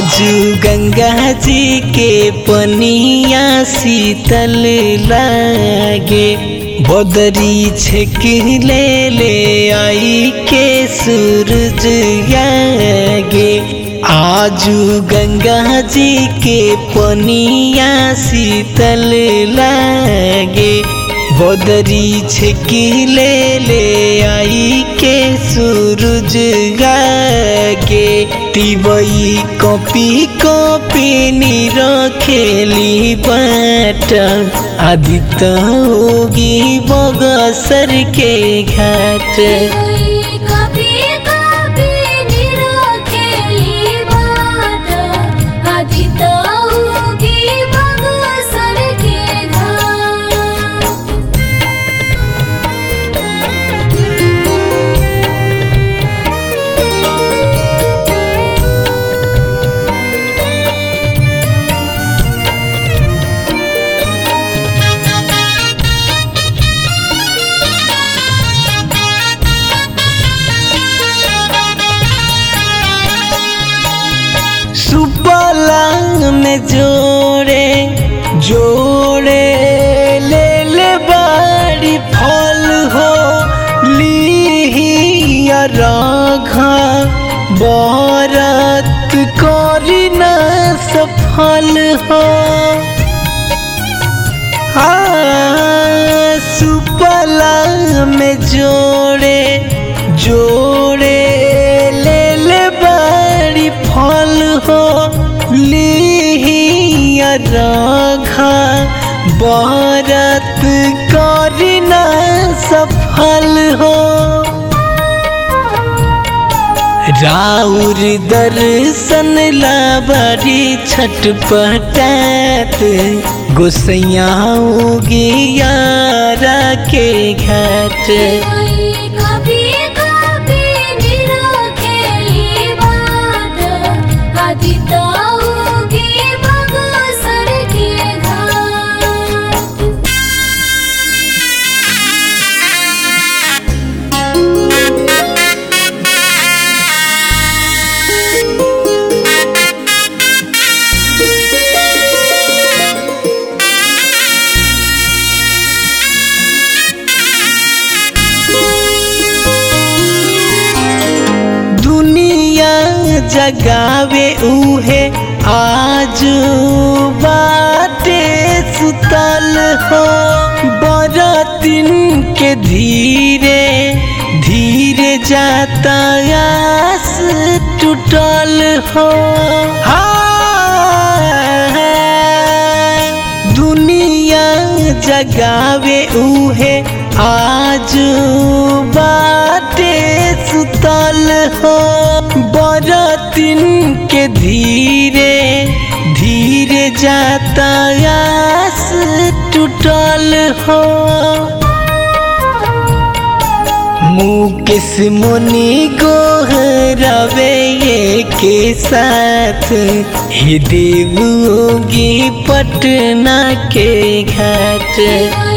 आजू गंगा जी के पनिया शीतल लागे बदरी छेक ले ले आई के सूरज आगे आजू गंगा जी के पनिया शीतल लागे बदरी छेकी ले ले आई के सूरज गागे तिबई कॉपी कॉपी नीर खेली बाट आदित्य होगी बगसर के घाट कभी कभी निरखेली बाट आदि तौगी बगसर के घाट सुपला में जोड़े जोड़े ले ले बाड़ी फल हो लिहिया राघा बरत करी न सफल हो हाँ, सुपला में जोड़े जोड़े ले ले बाड़ी फल हो लिहिया राघा बरत करना सफल हो राउर दर्शन ला बड़ी छटपटात गोसैया यारा के घाट कभी कभी निरखेली बाट आदि तौगी बगसर के घाट दुनिया जगावे उहे आज बाटे सुतल हो बरतिन के धीरे धीरे जाता आस टूटल हो हाँ, दुनिया जगावे उहे आज बाटे सुतल हो बरतिन के धीरे धीरे जाता आस टूटल हो मुकेश मुनि गोहरवे ये के साथ हे देवोगी पटना के घाट